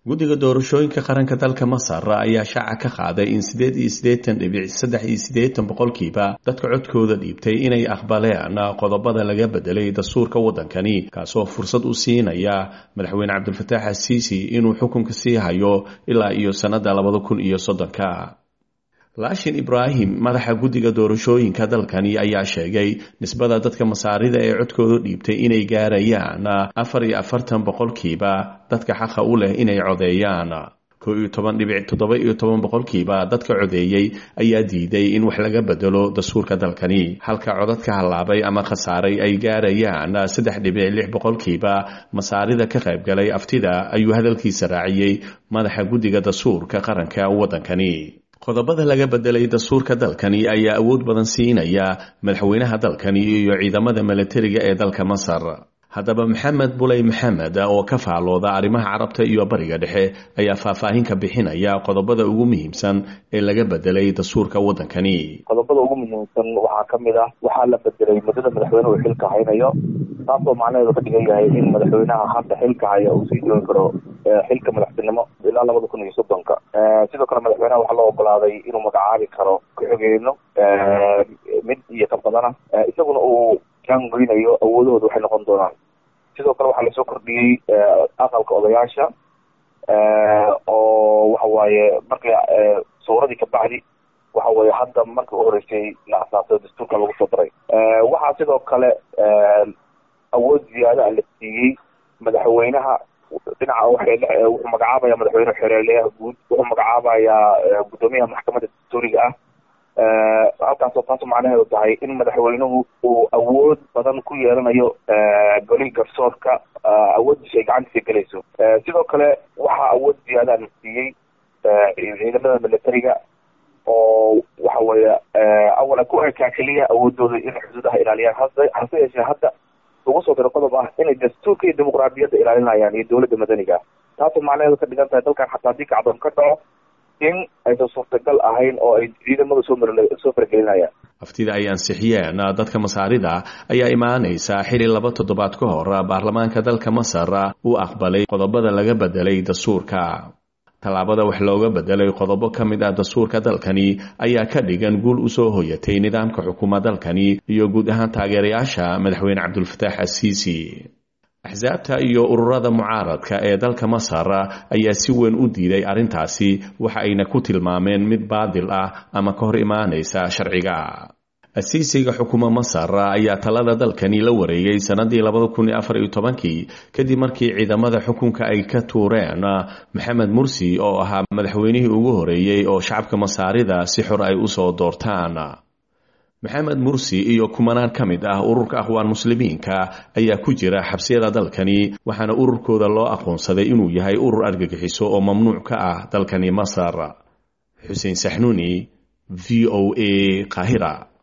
guddiga doorashooyinka qaranka dalka masar ayaa shaaca ka qaaday in sideed iyo siddeetan dhibic saddex iyo siddeetan boqolkiiba dadka codkooda dhiibtay inay aqbaleen qodobada laga bedelay dastuurka waddankani kaasoo fursad u siinaya madaxweyne cabdilfataax asiisi inuu xukunka sii hayo ilaa iyo sannadda labada kun iyo soddonka laashin ibraahim madaxa guddiga doorashooyinka dalkani ayaa sheegay nisbada dadka masaarida ee codkooda dhiibtay inay gaarayaan afar iyo afartan boqolkiiba dadka xaqa u leh inay codeeyaan koo iyo toban dhibic toddoba iyo toban boqolkiiba dadka codeeyey ayaa diiday in wax laga bedelo dastuurka dalkani halka codadka hallaabay ama khasaaray ay gaarayaan saddex dhibic lix boqolkiiba masaarida ka qaybgalay aftida ayuu hadalkiisa raaciyey madaxa guddiga dastuurka qaranka waddankani qodobada laga bedelay dastuurka dalkani ayaa awood badan siinaya madaxweynaha dalkani iyo ciidamada milatariga ee dalka masar haddaba maxamed buley maxamed oo ka faalooda arrimaha carabta iyo bariga dhexe ayaa faahfaahin ka bixinaya qodobada ugu muhiimsan ee laga bedelay dastuurka waddankani qodobada ugu muhiimsan waxaa ka mid ah waxaa la bedelay muddada madaxweynuhu xilka haynayo taasoo macnaheedu ka dhigan yahay in madaxweynaha hadda xilka haya uu sii joogi karo xilka madaxtinimo ilaa labada kun iyo soddonka sidoo kale madaxweynaha waxaa loo ogolaaday inuu magacaabi karo ku-xigeenno mid iyo ka badana isaguna uu jaangoynayo awoodahooda waxay noqon doonaan sidoo kale waxaa lasoo kordhiyey aqalka odayaasha oo waxa waaye markii sawradii kabacdi waxa weye hadda markii u horeysay la asaasay dastuurka lagu soo daray waxaa sidoo kale awood ziyaada la siiyey madaxweynaha dhinaca wuxuu magacaabaya madaxweyne xereeleyaha guud wuxuu magacaabayaa guddoomiyaha maxkamadda dastuuriga ah halkaasoo taas macnaheedu tahay in madaxweynuhu uu awood badan ku yeelanayo golihii garsoorka awooddiisa ay gacantiisa gelayso sidoo kale waxaa awood ziyaada la siiyey ciidamada militariga oo waxa weeye awala ku ekaa keliya awoodooda in xuduudaha ilaaliyaan hase hase yeeshee hadda ugu soo diro qodob ah inay dastuurka iyo dimuqraadiyadda ilaalinayaan iyo dowladda madaniga taasoo macnaheedu ka dhigan tahay dalkan xataa haddii kacdoon ka dhaco in aysan suurtagal ahayn oo ay ciidamada soo soo faragelinayaan aftida ay ansixiyeen dadka masaarida ayaa imaanaysa xili laba toddobaad ka hor baarlamaanka dalka masar uu aqbalay qodobada laga bedelay dastuurka tallaabada wax looga bedelay qodobo ka mid ah dastuurka dalkani ayaa ka dhigan guul usoo hoyatay nidaamka xukuma dalkani iyo guud ahaan taageerayaasha madaxweyne cabdulfataax asiisi axsaabta iyo ururada mucaaradka ee dalka masar ayaa si weyn u diiday arrintaasi waxa ayna ku tilmaameen mid baadil ah ama ka hor imaanaysa sharciga asiisiga xukuma masar ayaa talada dalkani la wareegay sannadii labada kun iyo afar iyo tobankii kadib markii ciidamada xukunka ay ka tuureen maxamed mursi oo ahaa madaxweynihii ugu horeeyey oo shacabka masaarida si xor ay usoo doortaan maxamed mursi iyo kumanaan ka mid ah ururka aqwaan muslimiinka ayaa ku jira xabsiyada dalkani waxaana ururkooda loo aqoonsaday inuu yahay urur argagixiso oo mamnuuc ka ah dalkani masar xuseen saxnuuni v o a qaahira